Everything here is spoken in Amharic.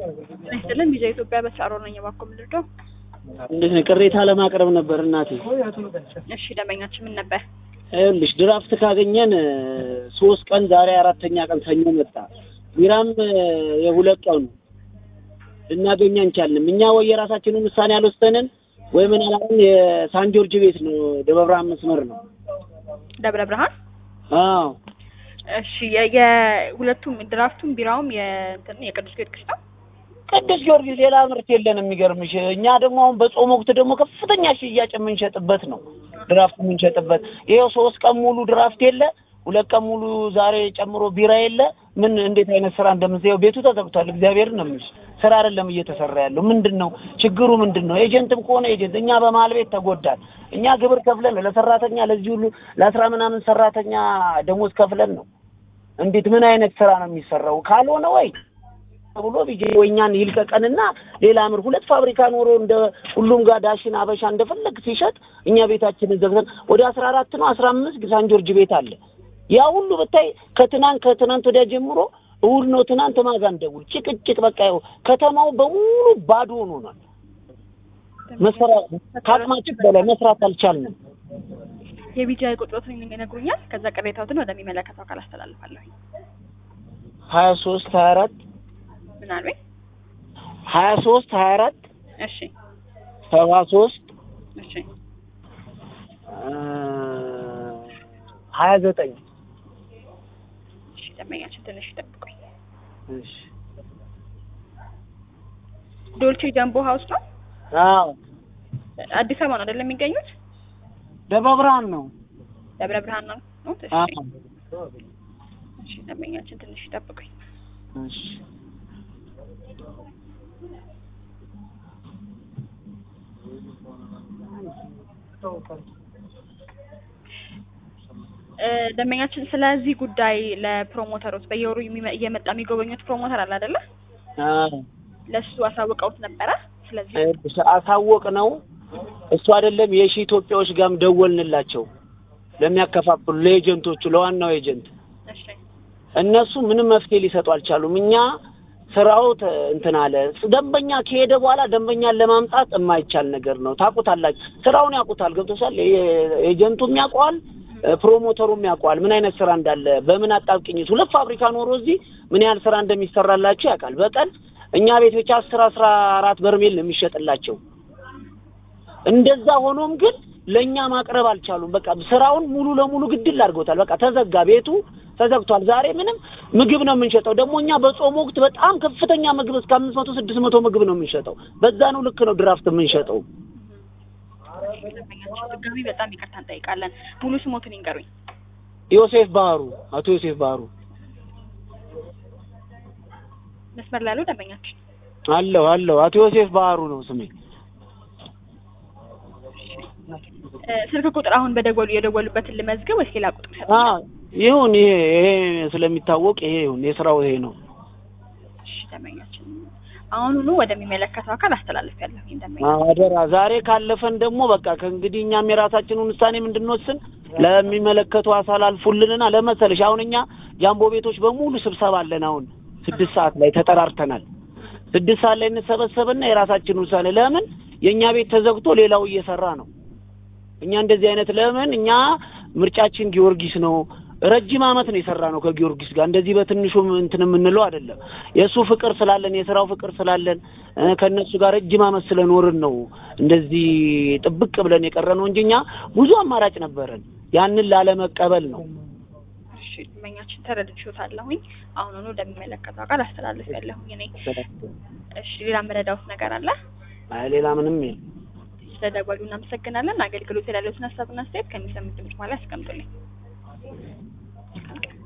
ይስጥልን ቪዛ ኢትዮጵያ በተሳሮ ነኝ። እባክዎ ምንድነው? እንዴት ነው? ቅሬታ ለማቅረብ ነበር እናቴ። እሺ ደንበኛችን ምን ነበር? ይኸውልሽ ድራፍት ካገኘን ሶስት ቀን ዛሬ አራተኛ ቀን ሰኞ መጣ። ቢራም የሁለት ቀኑ ልናገኝ አንቻልንም። እኛ ወይ የራሳችንን ውሳኔ አልወሰንን ወይ ምን አላልን። የሳን ጆርጅ ቤት ነው ደብረ ብርሃን መስመር ነው። ደብረ ብርሃን። አዎ እሺ የ- የሁለቱም ድራፍቱም ቢራውም የእንትን የቅዱስ ጊዮርጊስ ነው። ቅዱስ ጊዮርጊስ ሌላ ምርት የለንም። የሚገርምሽ እኛ ደግሞ አሁን በጾም ወቅት ደግሞ ከፍተኛ ሽያጭ የምንሸጥበት ነው ድራፍት የምንሸጥበት። ይኸው ሶስት ቀን ሙሉ ድራፍት የለ፣ ሁለት ቀን ሙሉ ዛሬ ጨምሮ ቢራ የለ። ምን እንዴት አይነት ስራ እንደምንሰየው ቤቱ ተዘግቷል። እግዚአብሔር ነው የምልሽ ስራ አይደለም እየተሰራ ያለው። ምንድን ነው ችግሩ? ምንድን ነው? ኤጀንትም ከሆነ ኤጀንት፣ እኛ በመሀል ቤት ተጎዳል። እኛ ግብር ከፍለን ነው ለሰራተኛ ለዚህ ሁሉ ለአስራ ምናምን ሰራተኛ ደሞዝ ከፍለን ነው። እንዴት ምን አይነት ስራ ነው የሚሰራው? ካልሆነ ወይ ብሎ ቢጄ ወይ እኛን ይልቀቀንና ሌላ ምር ሁለት ፋብሪካ ኖሮ እንደ ሁሉም ጋር ዳሽን አበሻ እንደፈለግ ሲሸጥ እኛ ቤታችንን ዘግተን ወደ አስራ አራት ነው አስራ አምስት ሳን ጆርጅ ቤት አለ። ያ ሁሉ ብታይ ከትናንት ከትናንት ወዲያ ጀምሮ እሑድ ነው ትናንት ማጋ እንደውል ጭቅጭቅ በቃ ይኸው ከተማው በሙሉ ባዶ ሆኗል። መስራት ከአቅማችን በላይ መስራት አልቻልንም። የቢጃ ቁጥሮትን ይነግሩኛል። ከዛ ቅሬታዎትን ወደሚመለከተው አካል አስተላልፋለሁ። ሀያ ሶስት ሀያ አራት ምን አሉኝ? ሀያ ሶስት ሀያ አራት እሺ ሰባ ሶስት እሺ ሀያ ዘጠኝ እሺ ደንበኛችን ትንሽ ይጠብቁኝ። እሺ ዶልቼ ጃምቦ ሀውስ ነው። አዎ አዲስ አበባ ነው አይደለም የሚገኙት? ደብረ ብርሃን ነው። ደብረ ብርሃን ነው። እሺ አዎ እሺ ደንበኛችን ትንሽ ይጠብቁኝ። እሺ እ ደንበኛችን ስለዚህ ጉዳይ ለፕሮሞተሮች በየወሩ የሚመ- እየመጣ የሚጎበኙት ፕሮሞተር አለ አይደለ? አዎ ለሱ አሳውቀውት ነበረ። ስለዚህ እሺ አሳወቅ ነው እሱ አይደለም የሺ ኢትዮጵያዎች ጋርም ደወልንላቸው ለሚያከፋፍሉ ለኤጀንቶቹ ለዋናው ኤጀንት እሺ እነሱ ምንም መፍትሄ ሊሰጡ አልቻሉም። እኛ ስራው ተ- እንትን አለ። ደንበኛ ከሄደ በኋላ ደንበኛን ለማምጣት የማይቻል ነገር ነው። ታውቁታላችሁ፣ ስራውን ያውቁታል። ገብቶሻል። ኤ- ኤጀንቱም ያውቀዋል፣ ፕሮሞተሩም ያውቀዋል ምን አይነት ስራ እንዳለ በምን አጣብቅኝት ሁለት ፋብሪካ ኖሮ እዚህ ምን ያህል ስራ እንደሚሰራላችሁ ያውቃል። በቀን እኛ ቤት ብቻ አስር አስራ አራት በርሜል ነው የሚሸጥላቸው። እንደዛ ሆኖም ግን ለእኛ ማቅረብ አልቻሉም። በቃ ስራውን ሙሉ ለሙሉ ግድል አድርገውታል። በቃ ተዘጋ፣ ቤቱ ተዘግቷል። ዛሬ ምንም ምግብ ነው የምንሸጠው። ደግሞ እኛ በጾም ወቅት በጣም ከፍተኛ ምግብ እስከ አምስት መቶ ስድስት መቶ ምግብ ነው የምንሸጠው። በዛ ነው ልክ ነው ድራፍት የምንሸጠው። ደንበኛችን ድጋሚ በጣም ይቅርታ እንጠይቃለን። ሙሉ ስሞትን ይንገሩኝ። ዮሴፍ ባህሩ፣ አቶ ዮሴፍ ባህሩ መስመር ላይ ያለው ደንበኛችን አለው አለው። አቶ ዮሴፍ ባህሩ ነው ስሜ። እ ስልክ ቁጥር አሁን በደወሉ የደወሉበትን ልመዝገብ ወይስ ሌላ ቁጥር ሰጥ? አ ይሁን ይሄ ይሄ ስለሚታወቅ ይሄ ይሁን የስራው ይሄ ነው። እሺ ደንበኛችን አሁኑኑ ወደሚመለከተው አካል አስተላልፍ ያለሁ ደንበኛ አደራ ዛሬ ካለፈን ደግሞ በቃ ከእንግዲህ እኛም የራሳችንን ውሳኔ እንድንወስን ለሚመለከቱ አሳላልፉልንና ለመሰለሽ አሁን እኛ ጃምቦ ቤቶች በሙሉ ስብሰባ አለን። አሁን ስድስት ሰዓት ላይ ተጠራርተናል። ስድስት ሰዓት ላይ እንሰበሰብና የራሳችንን ውሳኔ ለምን የእኛ ቤት ተዘግቶ ሌላው እየሰራ ነው። እኛ እንደዚህ አይነት ለምን እኛ ምርጫችን ጊዮርጊስ ነው። ረጅም ዓመት ነው የሰራ ነው ከጊዮርጊስ ጋር እንደዚህ በትንሹም እንትን የምንለው አይደለም። የእሱ ፍቅር ስላለን የስራው ፍቅር ስላለን እ ከእነሱ ጋር ረጅም ዓመት ስለኖርን ነው እንደዚህ ጥብቅ ብለን የቀረ ነው እንጂ እኛ ብዙ አማራጭ ነበረን። ያንን ላለመቀበል ነው። እሺ ደንበኛችን ተረድቼዎታለሁኝ። አሁኑኑ ወደሚመለከተው አካል አስተላልፍ ያለሁኝ እኔ። እሺ ሌላ መረዳውት ነገር አለ? አይ ሌላ ምንም የለም። ስለደወሉ እናመሰግናለን። አገልግሎት ያለዎትን ሀሳብና አስተያየት ከሚሰሙት ድምጽ በኋላ ያስቀምጡልኝ።